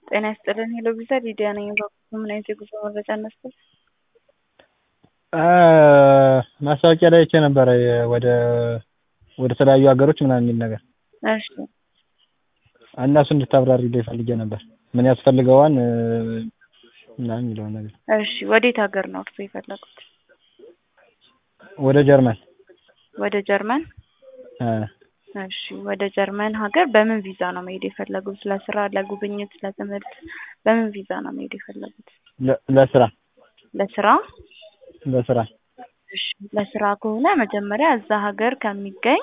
ጤና ይስጥልን ሄሎ ቪዛ ሊዲያ ነኝ። ምን አይነት የጉዞ መረጃ እንስጥ? ማስታወቂያ ላይ አይቼ ነበረ ወደ ወደ ተለያዩ ሀገሮች ምናምን የሚል ነገር እሺ እና እሱ እንድታብራሪልኝ ፈልጌ ነበር። ምን ያስፈልገዋል ምናምን የሚለውን ነገር። እሺ ወዴት ሀገር ነው እርሶ የፈለጉት? ወደ ጀርመን ወደ ጀርመን? እ እሺ ወደ ጀርመን ሀገር በምን ቪዛ ነው መሄድ የፈለጉት? ለስራ፣ ለጉብኝት፣ ለትምህርት በምን ቪዛ ነው መሄድ የፈለጉት? ለ- ለስራ ለስራ? ለስራ እሺ ለስራ ከሆነ መጀመሪያ እዛ ሀገር ከሚገኝ